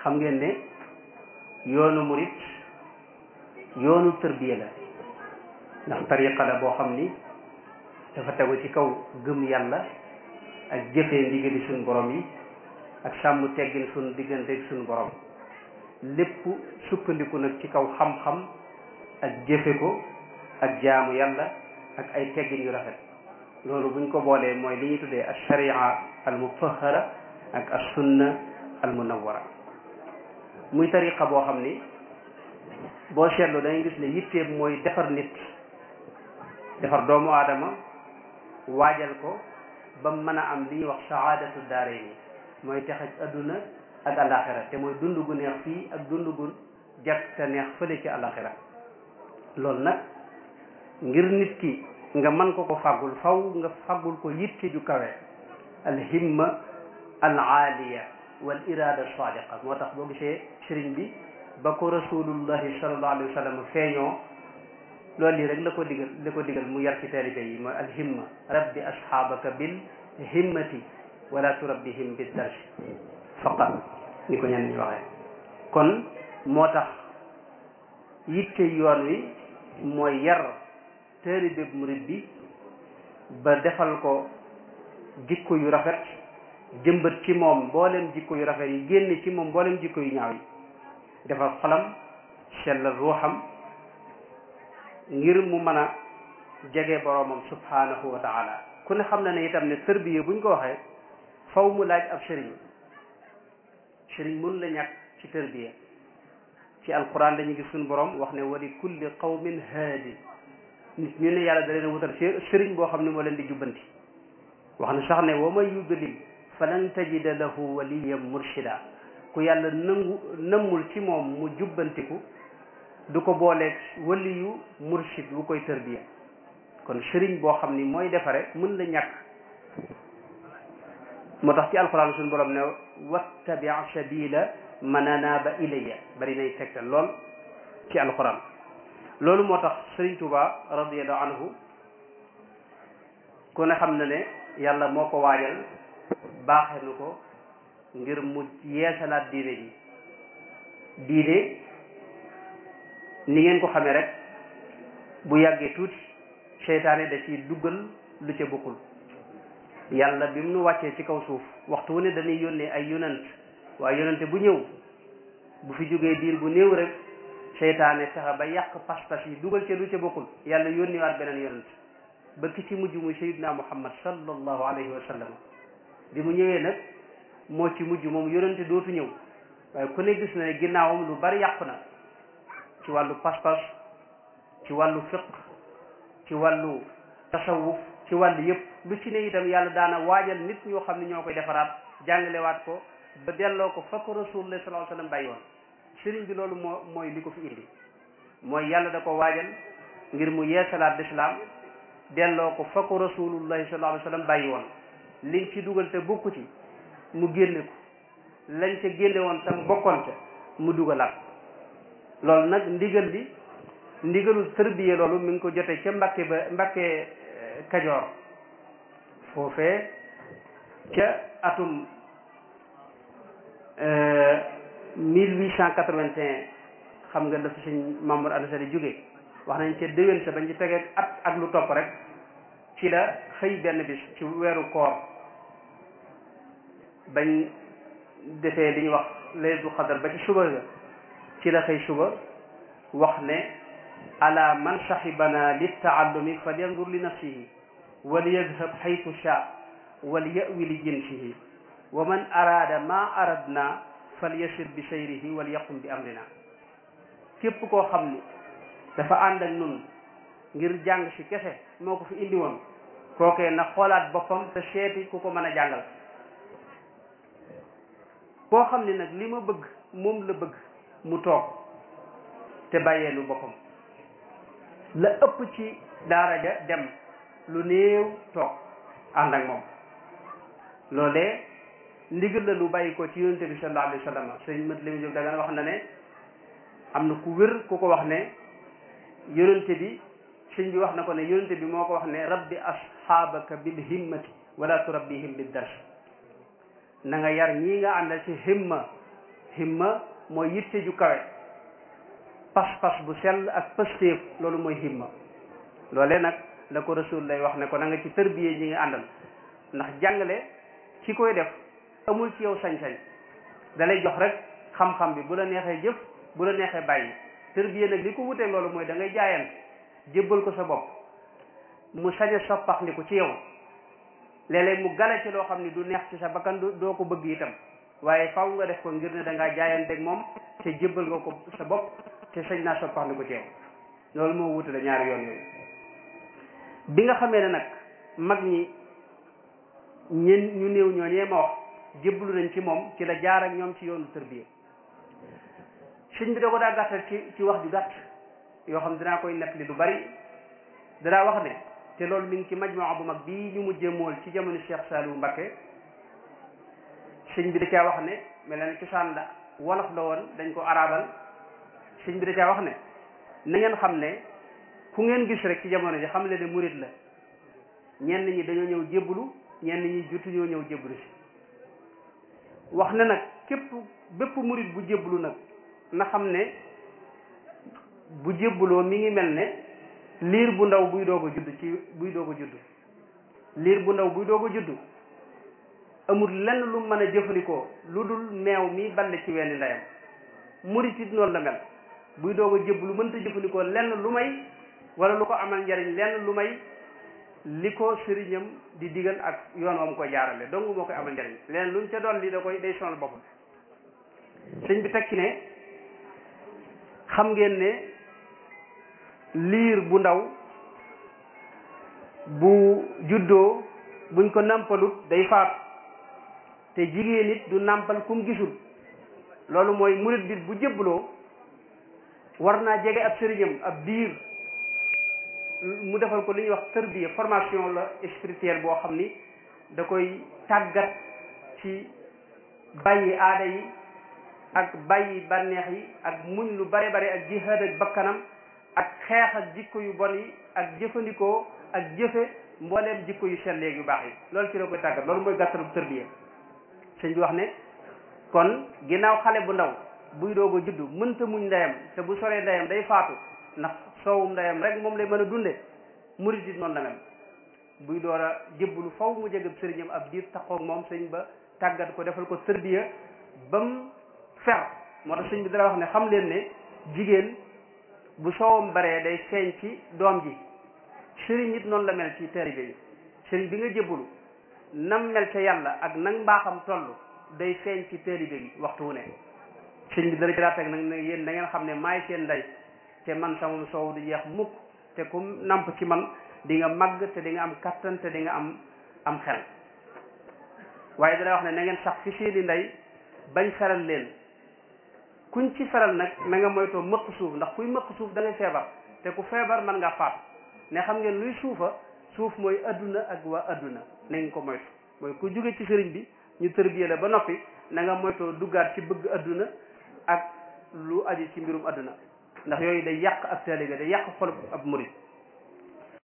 xam ngeen ne yoonu murit yoonu tërbiya la ndax tariqa la boo xam ni dafa tegu ci kaw gëm yàlla ak jëfee ndigali suñu borom yi ak sàmm teggin suñu diggante ak suñu borom lépp sukkandiku nag ci kaw xam-xam ak jëfe ko ak jaamu yàlla ak ay teggin yu rafet loolu buñ ko boolee mooy li ñuy tuddee al sharia al mutahara ak as sunna al munawwara muy tariqa boo xam ni boo seetlu dangay gis ne yitteem mooy defar nit defar doomu aadama waajal ko ba mën a am li ñuy wax saadatu daarayni mooy texaj adduna ak alaxira te mooy dund gu neex fii ak dund gu jag te neex fële ci alaxira loolu nag ngir nit ki nga mën ko ko fàggul faw nga fàggul ko yitte ju kawe alhimma al aaliya wal irada sadiqa moo tax boo gisee sëriñ bi ba ko rasulullahi sallallahu alayhi wa sallam feeñoo loolu lii rek la ko digal la ko digal mu yar ci taalibe yi mooy alhimma rabbi asxaabaka bil himmati wala turabbihim bi darsi faqat ni ko ñenn ñi waxee kon moo tax yitte yoon wi mooy yar taalibe murid bi ba defal ko jikko yu rafet jëmbat ci moom mboolem jikko yu rafet yi génn ci moom mboolem jikko yu ñaaw yi defal xolam sellal ruuxam ngir mu mën a jege boroomam subhanahu wa taala ku ne xam na ne itam ne tërbiya buñ ko waxee faw mu laaj ab sëriñ sëriñ mun la ñàkk ci tërbiya ci alquran dañu gis suñu borom wax ne wali kulli qawmin haadi nit ñu ne yàlla da leen wutal sëriñ boo xam ne moo leen di jubbanti wax na sax ne wa man yudlil falan tajida lahu waliyan murshida ku yàlla nangu nëmmul ci moom mu jubbantiku du ko booleeg waliyu murshid bu koy tërbiya kon sëriñ boo xam ni mooy defare mën la ñàkk moo tax ci alquran suñu borom ne wattabi sabila man anaaba ilayya bari nay tegtal lool ci alquran loolu moo tax sëriñ Tuuba radiallahu anhu ku ne xam na ne yàlla moo ko waajal baaxe nu ko ngir mu yeesalaat diine ji diine ni ngeen ko xamee rek bu yàggee tuuti seytaane da ciy duggal lu ca bokkul yàlla bi mu nu wàccee ci kaw suuf waxtu wu ne dañuy yónnee ay yonant waaye yonante bu ñëw bu fi jógee diir bu néew rek seytaane fexe ba yàq pas-pas yi dugal ca lu ca bokkul yàlla yónniwaat beneen yonant ba ki ci mujj muy sayyidina muhammad sallallahu alayhi wa sallam bi mu ñëwee nag moo ci mujj moom yonante dootu ñëw waaye ku ne gis na ne ginnaawam lu bari yàqu na ci wàllu pas-pas ci wàllu fiq ci wàllu tasawuf ci wàllu yëpp lu ci ne itam yàlla daana waajal nit ñoo xam ne ñoo koy defaraat jàngalewaat ko ba delloo ko fa ko rasulullah sallallahu alayhi wasallam bàyyi woon sëriñ bi loolu moo mooy li ko fi indi mooy yàlla da ko waajal ngir mu yeesalaat lislaam delloo ko fa ko rasulullahi sallallahu alayhi wasallam bàyyi woon liñ ci dugal te bokku ci mu génne ko lañ ca génne woon tam bokkoon ca mu dugalaat loolu nag ndigal li ndigalul tërbiye loolu mi ngi ko jotee ca Mbàkke ba Mbàkke Kajoor foofee ca atum mille huit cent quatre-vingt-un xam nga dafa sëñ Mamour Anta Sali jóge wax nañ ca déwén sa bañ ci tegee at ak lu topp rek ci la xëy benn bis ci weeru koor bañ defee li ñuy wax laylatul xadar ba ci suba ga ci la xëy suba wax ne ala man sahibana littaallumi falyandur li nafsihi walyadhab haythu shaa walyawi li jinsihi wa man arada ma aradna falyasir bi sayrihi walyaqum bi amrina képp koo xam ni dafa ànd ak nun ngir jàng si kese moo ko fi indi woon kookee na xoolaat boppam te seeti ku ko mën a jàngal koo xam ni nag li ma bëgg moom la bëgg mu toog te bàyyee lu boppam la ëpp ci daara ja dem lu néew toog ànd ak moom loolee ndigal la lu bàyyi ko ci yonente bi sallallahu alayhi wa sallam sëñ mat li mu jóg dagan wax na ne am na ku wér ku ko wax ne yonente bi sëñ bi wax na ko ne yonente bi moo ko wax ne rabbi asxaabaka bil himmati wala turabbihim bid dars na nga yar ñii nga àndal ci himma himma mooy yitte ju kawe pas-pas bu sell ak pëstéef loolu mooy himma loolee nag la ko rasul lay wax ne ko na nga ci tërbiyee ñi nga àndal ndax jàngale ci koy def amul ci yow sañ-sañ dalay jox rek xam-xam bi bu la neexee jëf bu la neexee bàyyi tërbiyee nag li ko wutee loolu mooy da ngay jaayante jébbal ko sa bopp mu sañ a soppaxndiku ci yow léeg-léeg mu gale ci loo xam ni du neex ci sa bakkan doo ko bëgg itam waaye faw nga def ko ngir ne da ngaa jaayanteeg moom te jébbal nga ko sa bopp te sañ naa soppaxndiku ci yow loolu moo wutale ñaari yoon yooyu bi nga xamee ne nag mag ñi ñen ñu néew ñooñee ma wax jébbalu nañ ci moom ci la jaar ak ñoom ci yoonu tërbiya sëñ bi da ko daa gàttal ci ci wax ju gàtt yoo xam dinaa koy nekk li du bari danaa wax ne te loolu mi ngi ci majmaa bu mag bii ñu mujjee mool ci jamono Cheikh Saliou Mbacké sëñ bi da caa wax ne mel na cosaan la wolof la woon dañ ko arabal sëñ bi da caa wax ne na ngeen xam ne ku ngeen gis rek ci jamono ji xam le ne murit la ñenn ñi dañoo ñëw jébbalu ñenn ñi jotu ñoo ñëw jébbalu si wax ne nag képp bépp murit bu jébbalu nag na xam ne bu jébbaloo mi ngi mel ne liir bu ndaw buy doog a judd ci buy doog a judd liir bu ndaw buy doog a judd amul lenn lu mën a jëfandikoo lu dul meew mi balle ci wenn ndeyam murit it noonu la mel buy doog a jébbalu mënta jëfandikoo lenn lu may wala lu ko amal njariñ lenn lu may li ko sëriñam di digal ak yoon wam koy jaarale dong moo koy amal njariñ leneen luñ ca doon li da koy day sonal boppam sëñ bi teg ci ne xam ngeen ne liir bu ndaw bu juddoo buñ ko nampalut day faatu te jigéen it du nampal kum gisul loolu mooy murit bi bu jébbaloo war naa jege ab sëriñam ab diir mu defal ko li ñuy wax tërbiya formation la spirituelle boo xam ni da koy tàggat ci bàyyi aada yi ak bàyyi bànneex yi ak muñ lu bare bare ak jihaad ak bakkanam ak xeex ak jikko yu bon yi ak jëfandikoo ak jëfe mbooleem jikko yu sell yu baax yi loolu ci la koy tàggat loolu mooy gàttalu tërbiya sëñ bi wax ne kon ginnaaw xale bu ndaw buy doog a juddu mënta muñ ndeyam te bu soree ndeyam day faatu ndax soowum ndeyam rek moom lay mën a dunde murit it noonu la mel buy door a jébbalu faw mu jege sëriñam ab diir taxoog moom sëñ ba tàggat ko defal ko tërbiya ba mu fer moo tax sëñ bi dara wax ne xam leen ne jigéen bu soowam baree day feeñ ci doom ji sëriñ it noonu la mel ci taalibe yi sëriñ bi nga jébbalu nam mel ca yàlla ak nang mbaaxam toll day feeñ ci taalibe bi waxtu wu ne sëñ bi dara jëlaat ak nag ne yéen da ngeen xam ne maay seen ndey te man sama soow du jeex mukk te ku namp ci man di nga màgg te di nga am kattan te di nga am am xel waaye dana wax ne na ngeen sax fi seeni ndey bañ feral leen kuñ ci feral nag na nga moytoo mëq suuf ndax kuy mëq suuf da ngay feebar te ku feebar mën ngaa faatu ne xam ngeen luy suufa suuf mooy adduna ak waa adduna na ngeen ko moytu mooy ku jóge ci sëriñ bi ñu tërbiye la ba noppi na nga moytoo duggaat ci bëgg adduna ak lu aju ci mbirum adduna ndax yooyu day yàq ak taalibe day yàq xolub ab murid